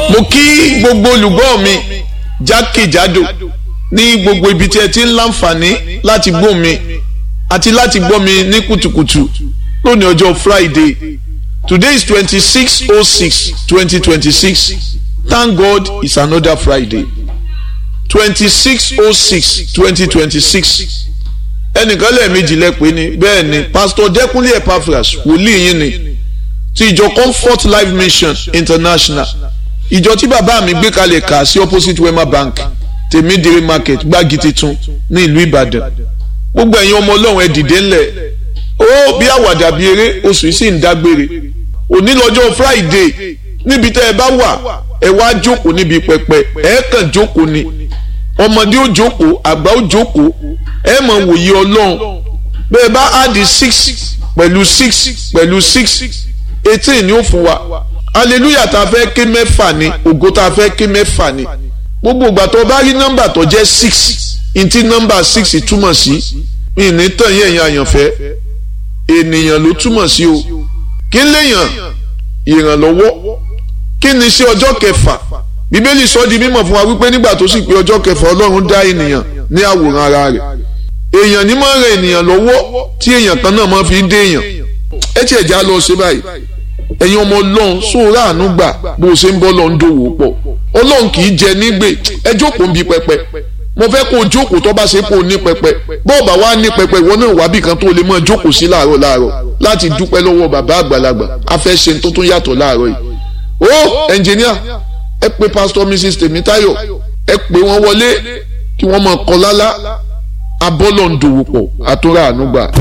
mo kí gbogbo olùgbọ́ mi jákèjádò ní gbogbo ibi tí ẹ ti ń láǹfààní láti gbọ́ mi àti láti gbọ́ mi ní kùtùkùtù lónìí ọjọ́ Friday today is twenty six oh six twenty twenty six thank God it's another Friday twenty six oh six twenty twenty six ẹnìkan lẹ́ẹ̀mejì lẹ́pẹ́ ni bẹ́ẹ̀ ni Pastor Dẹ́kunlé Epaphras wòlíì yín ni ti ìjọ Comfort Life Mission International ìjọ tí bàbá mi gbé kalẹ̀ kà sí opposite Wema Bank tèmídìrí market gbági titun ní ìlú Ìbàdàn gbogbo ẹ̀yin ọmọ Ọlọ́run ẹ dìde ńlẹ̀ ó bí àwàdà bí eré oṣù yìí sì ń dágbére òní lọ́jọ́ Friday níbi tẹ́ ẹ bá wà ẹ wá jókòó níbi pẹpẹ ẹ kàn jókòó ni ọmọdé ó jókòó àgbà ó jókòó ẹ mọ̀ wòye Ọlọ́run bẹ́ẹ̀ bá áàdì six pẹ̀lú six pẹ̀lú six eighteen ni ó fún wa hallelujah tá a fẹ́ ké mẹ́fà ni ògo tá a fẹ́ ké mẹ́fà ni gbogbo ìgbà tó bá rí nọ́mbà tó jẹ́ six ntí nọ́mbà six túmọ̀ sí ìní tàn yẹn yẹn àyànfẹ́ ènìyàn ló túmọ̀ sí o kí léèyàn ìrànlọ́wọ́ kí ni sí ọjọ́ kẹfà bíbélì sọ di mímọ̀ fún wa wípé nígbà tó sì pé ọjọ́ kẹfà ọlọ́run dá ènìyàn ní àwòrán ara rẹ̀ èèyàn ní máa ń ran ènìyàn lọ́wọ́ tí èèyàn kan náà máa fi ń dé èèyàn ẹ tiẹ̀ já lọ ṣe báyìí ẹ̀yin ọmọ ọlọ́run sóòrà àánú gbà bó o ṣe ń bọ́ lọ ń dòwò pọ̀ ọlọ́run kì í jẹ nígbè ẹ jókòó ń bi pẹpẹ mo fẹ́ kó o jókòó tó bá ṣe kó o ní pẹpẹ bọ́ọ̀bà wa ní pẹpẹ ìwọ náà wábì kan tó lè máa jókòó sí láàárọ̀ láàárọ̀ láti dúpẹ́ lọ́wọ́ bàbá àgbàlagbà a fẹ́ ṣe tó tún yàtọ̀ láàárọ̀ yìí ó ẹnjìníà ẹ pé pásítọ̀ mrs tèmítáyọ̀ ẹ pé wọ́n wọlé kí wọ́n máa kọ lálá abọ́lọ̀ ń dòwò pọ̀ àtúrà àánú gbà.